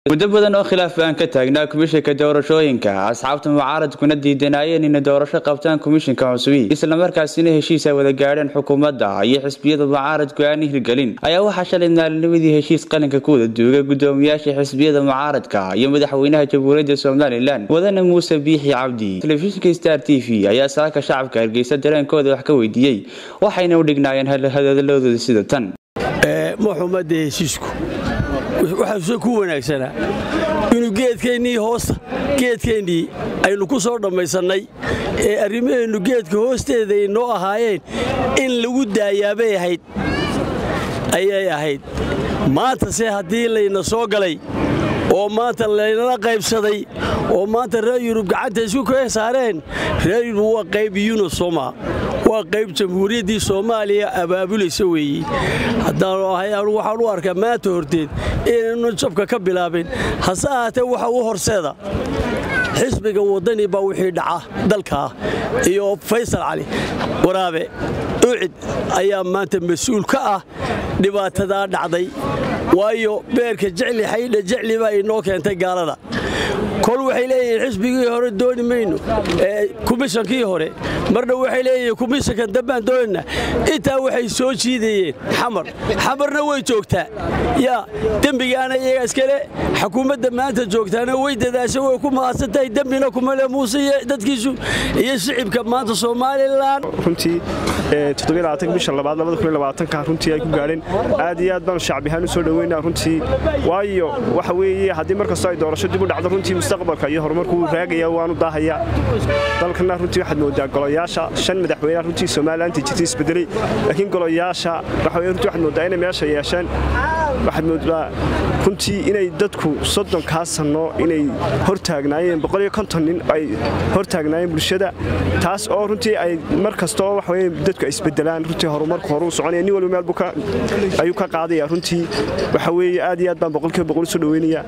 muddo badan oo khilaaf aan ka taagnaa komishinka doorashooyinka asxaabta mucaaradkuna diidanayeen inay doorasho qabtaan komishinka cusubi islamarkaasina heshiis ay wada gaadheen xukuumadda iyo xisbiyada mucaaradku aan hirgelin ayaa waxaa shalay maalinimadii heshiis qalinka ku wada duugay gudoomiyaasha xisbiyada mucaaradka iyo madaxweynaha jamhuuriyadda somalilan wadane muuse biixi cabdi telefishinka star t v ayaa saaka shacabka hargeysa dareenkooda wax ka weydiiyey waxayna u dhignaayeen hadalladooda sida tan maxumadda heshiisku waxaase ku wanaagsanaa inuu geedkeennii hoosta geedkeennii aynu ku soo dhammaysannay ee arrimaheennu geedka hoosteeda ay noo ahaayeen in lagu daayaabay ahayd ayay ahayd maantase haddii layna soo galay oo maanta laynala qaybsaday oo maanta reer yurub gacanta isku kee saareen reer yurub waa qayb yunosoma waa qayb jamhuuriyaddii soomaaliya abaabulaysa weeye haddaanu ahay anu waxaan u arkaa maanta horteed inaynu jabka ka bilaabin hase ahaatee waxa u horseeda xisbiga waddani baa wixii dhaca dalkaa iyo faysal cali waraabe ucid ayaa maanta mas-uul ka ah dhibaatadaa dhacday waayo beerka jecli xaydha jecli baa inoo keentay gaalada kol waxay leeyihiin xisbigii hore dooni mayno komishankii hore marna waxay leeyihiin komishankan dambaan doonina intaa waxay soo jiidayeen xamar xamarna way joogtaa yaa dembigaana iyaga iskale xukuumadda maanta joogtaana way dadaasha way ku mahadsan tahay dembina kumale muuse iyo dadkiisu iyo shicibka maanta somalilan runtii bisha labaad runtii ay ku gaadheen aad iyo aad baan shacbihaan u soo dhoweynaa runtii waayo waxa weeye haddii markastoo ay doorasho dib u dhacdo runtii mustaqbalka iyo horumarku raagaya waanu daahaya dalkana runtii waxaad moodaa golayaasha shan madaxweyneha runtii somalilantii jirtay isbedelay laakiin golayaasha waxa runtii waxaad moodaa inay meesha yeesheen waxaad moodaa runtii inay dadku soddonkaa sanno inay hortaagnaayeen boqoliyo konton nin ay hortaagnaayeen bulshada taas oo runtii ay mar kastoo waxaweye dadku ay isbedelaan runtii horumarku horuu soconaya nin walba meel ayuu ka qaadaya runtii waxa weeye aad iyo aad baan boqolkiiba boqol u soo dhoweynaya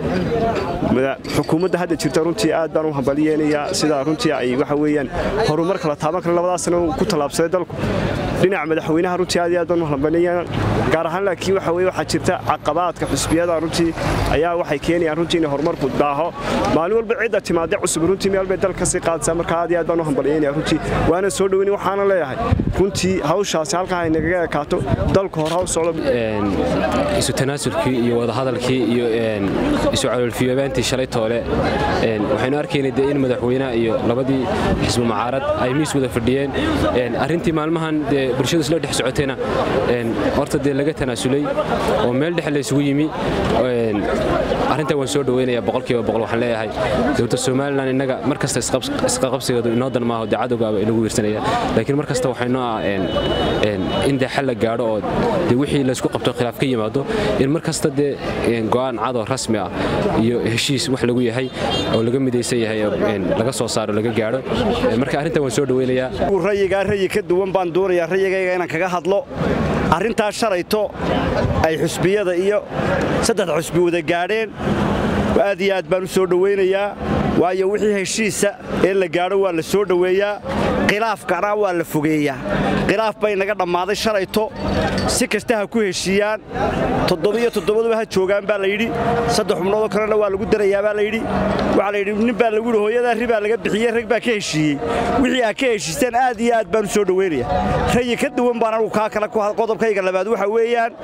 xukuumadda hadda jirta runtii aad baan u hambaliyeenayaa sidaa runtii ay waxa weeyaan horumar kala taaban kara labadaas sano ku tallaabsaday dalku dhinaca madaxweynaha runtii aad iyo aad baan u hambaliyeen gaar ahaan laakiin waxa weye waxaa jirta caqabaadka xusbiyada runtii ayaa waxay keenayaan runtii inay horumarku daaho maalin walba cidda timaade cusub runtii meel bay dalka kasii qaadaysaa marka aad iyo aad baan u hambalyeynaya runtii waana soo dhoweyni waxaana leeyahay runtii hawshaasi halkaa ay nagaga ekaato dalku hor haw socdo isu tanaasulkii iyo wadahadalkii iyo isu caloolfiyoobaantii shalay toole waxaynu arkaynay dee in madaxweynaha iyo labadii xisbu mucaarad ay miis wada fadhiyeen arrintii maalmahan dee bulshadu isla dhex socotayna horta dee laga tanaasulay oo meel dhexe laysugu yimi arrintan waan soo dhoweynayaa boqolkiiba boqol waxaan leeyahay dowladda somalilan innaga mar kasta isqaqabsigeedu inoo dan maaho dee cadowgaaba inagu wiirsanaya laakiin mar kasta waxaynoo ah in dee xal la gaadho oo dee wixii laysku qabto khilaaf ka yimaado in mar kasta dee go'aan cadoo rasmi ah iyo heshiis wax lagu yahay oo laga midaysan yahay laga soo saaro laga gaadho marka arrintan waan soo dhoweynayaa rayigaa rayi ka duwan baan doonayaa rayigayga inaan kaga hadlo arrintaas shalayto ay xusbiyada iyo saddex xusbi wada gaadheen aad iyo aad baan u soo dhowaynayaa waayo wixii heshiisa ee la gaadho waa la soo dhoweeyaa khilaafkana waa la fogeeyaa khilaaf bay naga dhammaaday shalayto si kasta ha ku heshiiyaan toddobiyo toddobaduba ha joogaan baa layidhi saddex xubnoodoo kalena waa lagu darayaa baa layidhi waxaa layidhi nin baa lagu yidhi hooyadaa ri baa laga bixiyey rag baa ka heshiiyey wixii ha ka heshiistaan aad iyo aad baan u soo dhowaynaya rayi ka duwan baan anugu kaa kale qodobkayga labaad waxa weeyaan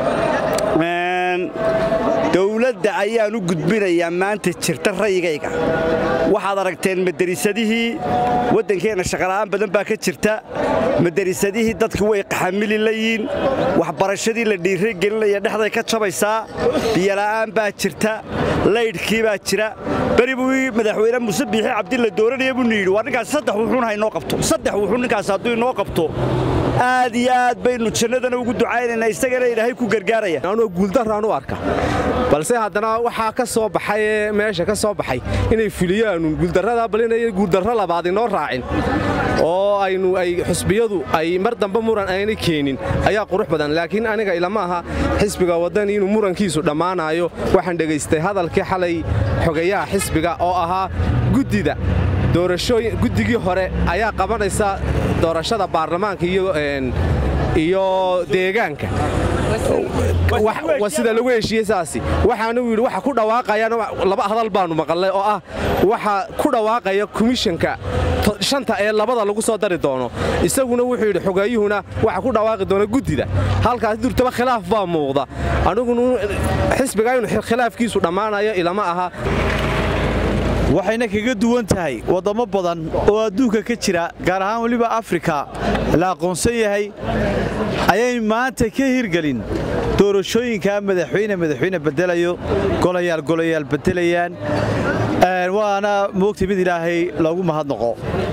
dowladda ayaan u gudbinayaa maanta jirta rayigayga waxaad aragteen madarisadihii waddankeenna shaqala'aan badan baa ka jirta madarisadihii dadku way qaxamili layiin waxbarashadii la dhiiragelinaya dhexday ka jabaysaa biyola'aan baa jirta laydhkii baa jira beri buu madaxweyne muuse biixi cabdi la dooranaya buu yidhi waa ninkaas saddex wuxuun ha inoo qabto saddex wuxuun ninkaas hadduu inoo qabto aad iyo aad baynu jannadana ugu ducaynaynaa isagana ilaahay ku gargaaraya anoo guuldarraan u arka balse haddana waxaa ka soo baxay ee meesha ka soo baxay inay fuliyaanu guuldarradaa bal inay guuldarro labaad inoo raacin oo aynu ay xusbiyadu ay mar dambe muran ayna keenin ayaa qurux badan laakiin aniga ilama aha xisbiga waddani inuu murankiisu dhammaanayo waxaan dhegaystay hadalkii xalay xogayaha xisbiga oo ahaa guddida guddigii hore ayaa qabanaysa doorashada baarlamaanka iyo deegaanka waa sida lagu heshiiyey saasi waxaanu yidhi waxa ku dhawaaqayaan laba hadal baanu maqalnay oo ah waxa ku dhawaaqaya komishanka shanta ee labada lagu soo dari doono isaguna wuxuu yidhi xogeeyuhuna waxa ku dhawaaqi doona guddida halkaas durtaba khilaaf baa muuqda anigunu xisbiga inu khilaafkiisu dhammaanayo ilama aha waxayna kaga duwan tahay waddamo badan oo adduunka ka jira gaar ahaan weliba afrika la aqoonsan yahay ayay maanta ka hirgelin doorashooyinka madaxweyne madaxweyne bedelayo golayaal golayaal bedelayaan waana moogtay mid ilaahay loogu mahadnaqo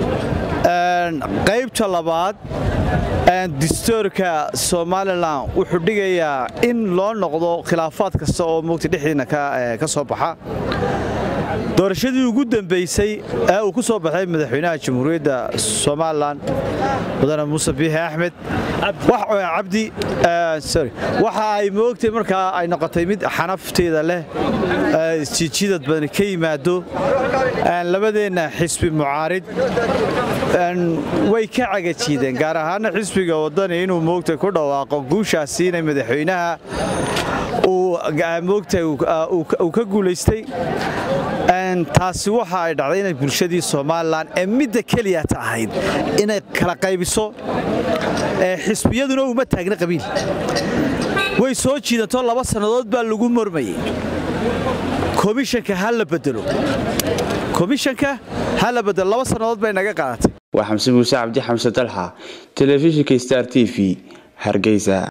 qaybta labaad distoorka somalilan wuxuu dhigayaa in loo noqdo khilaafaad kasta oo moogtay dhexdiina ka soo baxa doorashadii ugu dambaysay ee uu ku soo baxay madaxweynaha jamhuuriyadda somalilan mudane muuse biixi axmed cabdi waxa ay moogtay markaa ay noqotay mid xanafteeda leh jiijidad badan ka yimaado labadeenna xisbi mucaarid way ka cagajiideen gaar ahaana xisbiga wadani inuu moogtay ku dhawaaqo guushaasi inay madaxweynaha moogtay uu ka guulaystay taasi waxa ay dhacday inay bulshadii somalilan ee midda keliyata ahayd inay kala qaybiso xisbiyaduna uma taagna qabiil way soo jiidanto laba sannadood baa lagu mormayey komishanka ha la bedelo komishanka ha la bedelo laba sannadood bay naga qaadatay waa xamse muuse cabdi xamse dalxa telefishinka star t v hargeysa